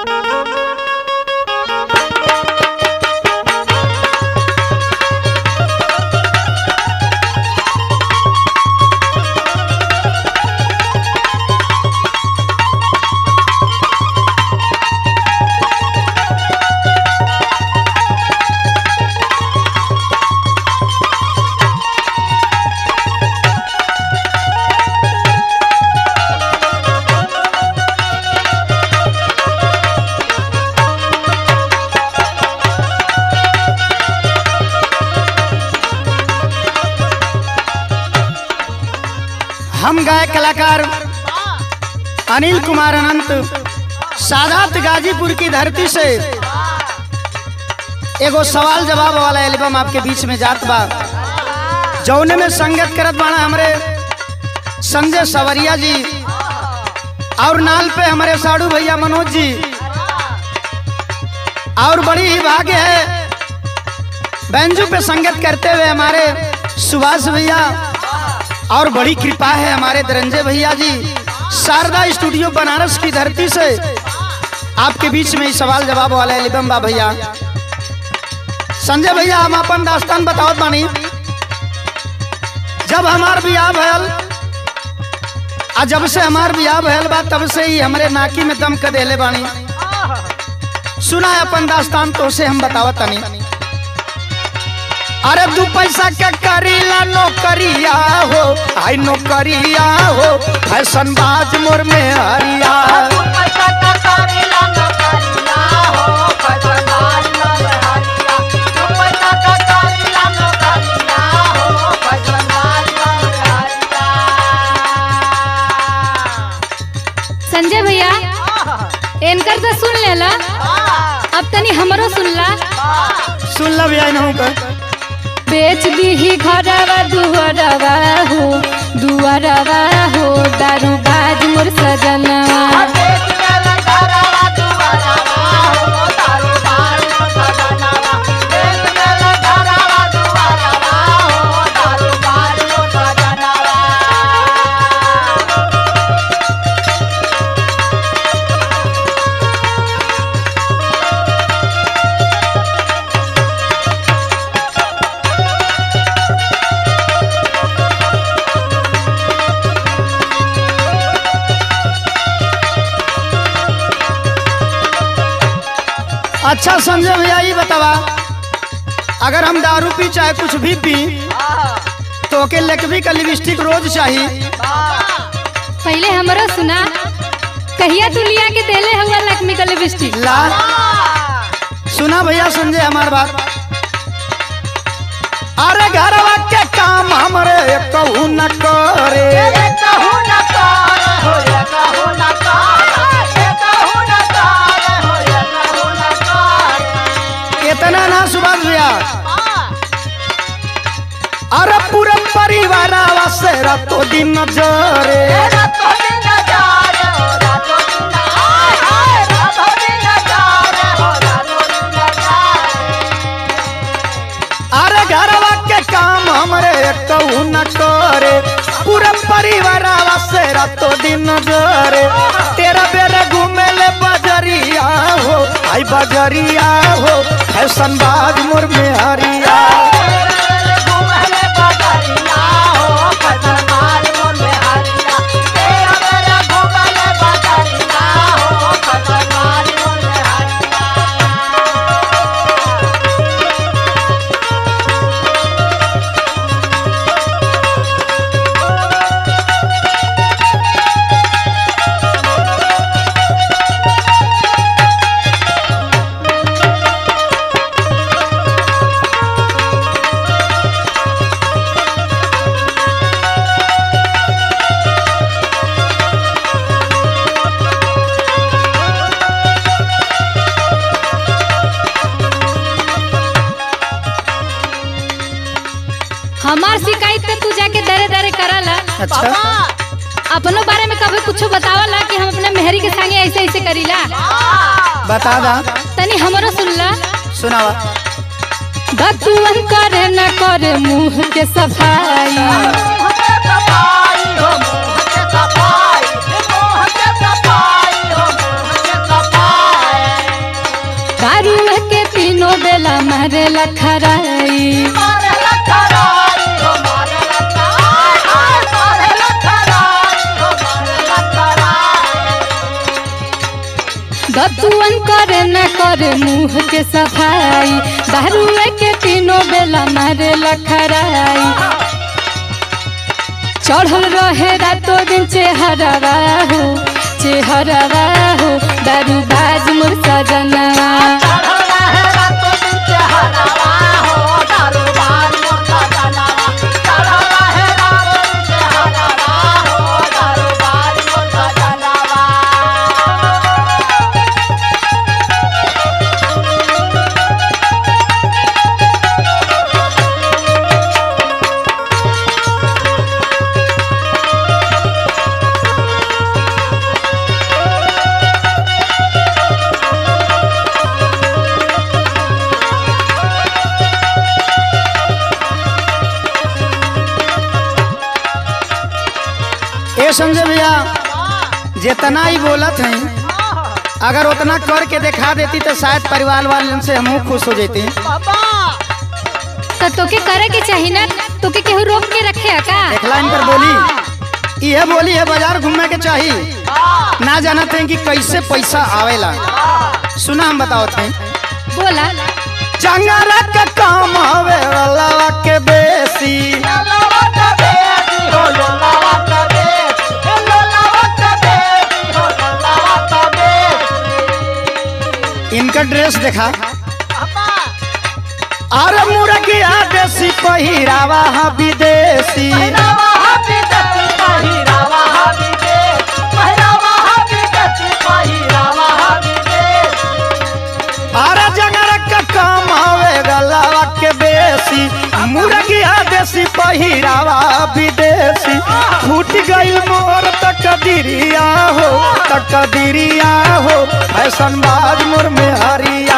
हम गायक कलाकार अनिल कुमार अनंत सादात गाजीपुर की धरती से एगो सवाल जवाब वाला एल्बम आपके बीच में जात बा जौने में संगत करत बाड़ा हमरे संजय सवरिया जी और नाल पे हमारे साड़ू भैया मनोज जी और बड़ी ही भाग्य है बैंजू पे संगत करते हुए हमारे सुभाष भैया और बड़ी कृपा है हमारे धनंजय भैया जी शारदा स्टूडियो बनारस की धरती से आपके बीच में ही सवाल जवाब वाला एल्बम बा भैया संजय भैया हम अपन दास्तान बतावत बानी जब हमार बियाह भयल आ जब से हमार बियाह भयल बा तब से ही हमरे नाकी में दम क देले बानी सुना है अपन दास्तान तो से हम बतावत तनी अरे दू पैसा के करीला नौकरिया हो आई नौकरिया हो फैशन बाज मोर में हरिया संजय भैया इनकर तो सुन लेला अब तनी हमरो सुनला सुन लब या नहु कर बेच दीही घरवा दुआरवा हो दुआरवा हो दारू बाज मोर सजनवा अच्छा संजय भैया ये बतावा अगर हम दारू पी चाहे कुछ भी पी तो ओके लेकवी का लिपस्टिक रोज चाहिए पहले हमरो सुना कहिया तू लिया के देले हुआ लक्ष्मी का लिपस्टिक ला सुना भैया संजय हमार बात अरे घरवा के काम हमरे कहू न करे इतना ना सुभाष भैया अरे पूरे परिवार से रातों दिन जरे अरे घरवा के काम हमरे कहू न करे पूरा परिवार से रातों दिन जरे तेरा बेरा घूमे ले बजरिया हो आई बजरिया हो फैशन बाज मोर में हरिया हमार शिकायत पे तू जाके दरे दरे करला अच्छा अपनो बारे में कभी कुछ बतावला कि हम अपने मेहरी के संगे ऐसे ऐसे करीला बता दा तनी हमरो सुनला सुनावा दतुअन करे न करे मुंह के सफाई मारे लखराई दतुअन करे न करे मुंह के सफाई दारुए के तीनों बेला मारे लखराई चढ़ल रहे रातों दिन चेहरवा हो चेहरवा हो दारू बाज मोर सजनवा ए संजय भैया जितना ही बोलत हैं अगर उतना करके दिखा देती तो शायद परिवार वाले से हम खुश हो जाते तो तोके करे के चाही ना तोके केहू रोक के रखे है का एक लाइन पर बोली यह बोली है बाजार घूमने के चाहिए ना जानत हैं कि कैसे पैसा आवेला सुना हम बताओ थे बोला चंगारा का काम हवे वाला के बेसी इनका ड्रेस देखा अरे मुर्गिया देसी पहिरावा हा विदेशी अरे जंगारा का काम हवे गलावा के बेसी मुर्गिया देसी पहिरावा विदेशी फूट गई मोर तकदीरिया हो तकदीरिया हो फैशन बाज मोर में हरिया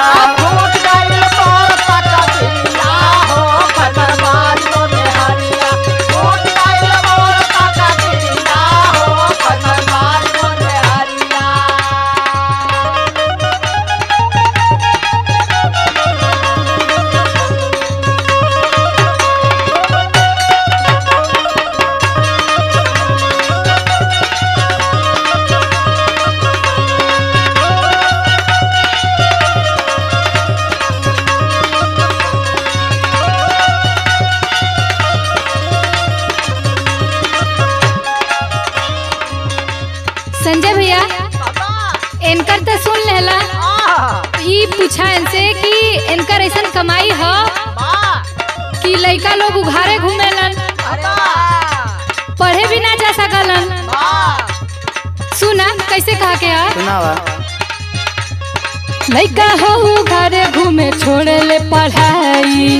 संजय भैया इनकर तो सुन लेला ई पूछा इनसे कि इनकर ऐसन कमाई ह कि लइका लोग उघारे घूमेलन पढ़े भी ना जा सकलन सुना कैसे कहा के आ सुनावा लइका हो उघारे घूमे छोड़े ले पढ़ाई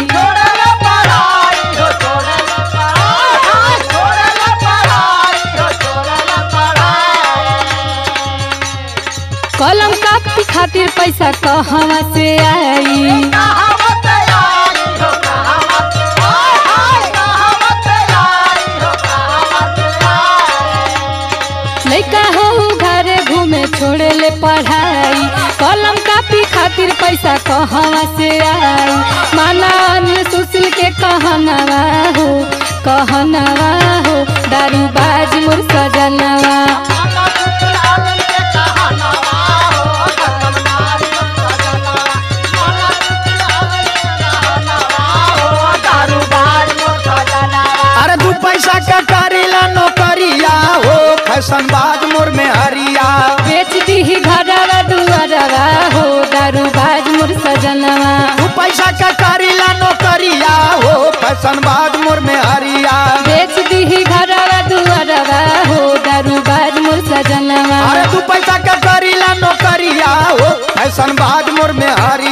कलम कापी खातिर पैसा कहवा से आई लइका हो घरे घूमे छोड़े ले पढ़ाई कलम कापी खातिर पैसा कहवा से आई माना अन्य सुशील के कहनवा हो कहनवा हो दारू बाज मोर सजनवा अरे दू पैसा का करीला नौकरिया हो फैशन बाज मोर में हरिया बेच दी घरवा दुआरवा हो दारू बाज मोर सजनवा दू पैसा का करीला नौकरिया हो फैशन बाज मोर में हरिया बेच दी घरवा दुआरवा हो दारू बाज मोर सजनवा अरे दू पैसा का करीला नौकरिया हो फैशन बाज मोर में हरिया